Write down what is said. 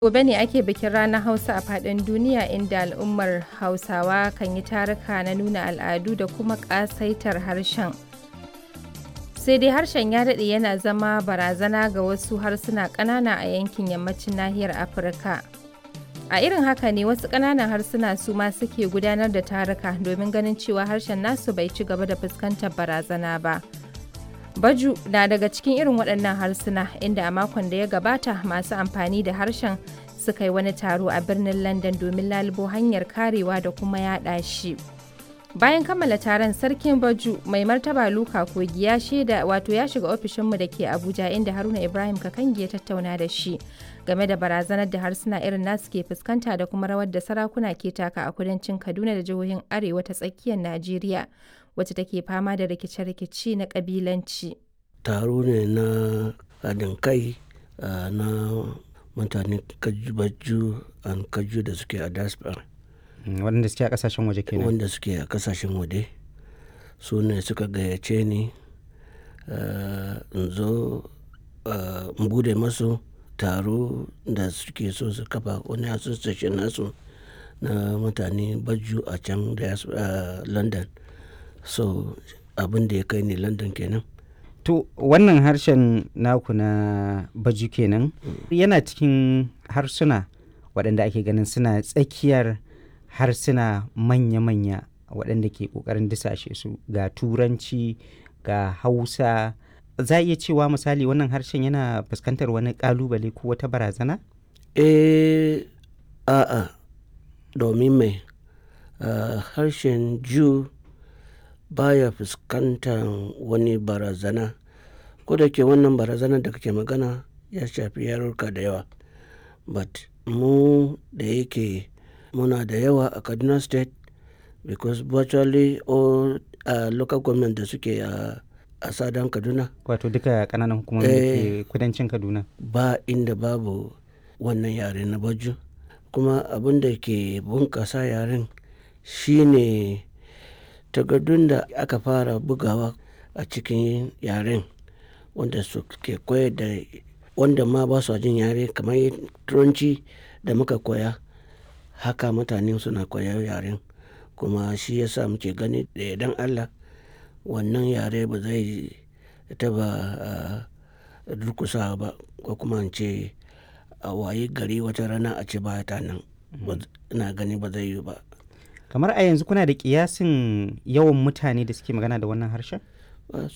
Gobe ne ake bikin Ranar Hausa a faɗin duniya inda al'ummar Hausawa kan yi taruka na nuna al'adu da kuma ƙasaitar harshen. Sai dai harshen ya daɗe yana zama barazana ga wasu harsuna ƙanana a yankin yammacin nahiyar Afirka. A irin haka ne wasu ƙananan harsuna su ma suke gudanar da taruka domin ganin cewa harshen nasu bai ci gaba da fuskantar barazana ba. Baju na daga cikin irin waɗannan harsuna inda a makon da ya gabata masu amfani da harshen suka yi wani taro a birnin London domin lalubo hanyar karewa da kuma yaɗa shi. Bayan kammala taron sarkin Baju mai martaba Luka Kogi ya shaida wato ya shiga ofishinmu da ke Abuja inda Haruna Ibrahim Kakangi ya tattauna da shi game da barazanar da harsuna irin nasu ke fuskanta da kuma rawar da sarakuna ke taka a kudancin Kaduna da jihohin Arewa ta tsakiyar Najeriya. wacce take fama da rikice-rikice na kabilanci. taro ne na haɗin kai na mutane kaju an kaju da suke a diaspora waɗanda suke a ƙasashen waje kenan wanda suke a ƙasashen waje su ne suka gayyace ni in zo in bude masu taro da suke so su kafa wani association nasu na mutane baju a can london so abin da ya kai ni london kenan to wannan harshen naku na baju kenan yana cikin harsuna waɗanda ake ganin suna tsakiyar harsuna manya-manya waɗanda ke ƙoƙarin disashe su ga turanci ga hausa za a iya cewa misali wannan harshen yana fuskantar wani ƙalubale ko wata barazana? eh a'a domin mai harshen jew baya fuskantar wani barazana ko da ke wannan barazana da kake magana ya shafi yarurka da yawa but mu da yake muna da yawa a kaduna state because virtually all uh, local government da suke a a sadan kaduna wato duka kananan hukumomi da ke kudancin kaduna ba inda babu wannan yare na baju kuma abin da ke bunkasa yaren shine takardun da aka fara bugawa a cikin yaren wanda su ke koyar da wanda ma ba su jin yare kamar turanci da muka koya haka mutane suna koyar yaren kuma shi yasa muke gani da idan allah wannan yare ba zai taba durkusa ba ko kuma ce a waye gari wata rana a ce ba ta nan ina gani ba zai yi ba kamar a yanzu kuna da kiyasin yawan mutane da suke magana da wannan harshen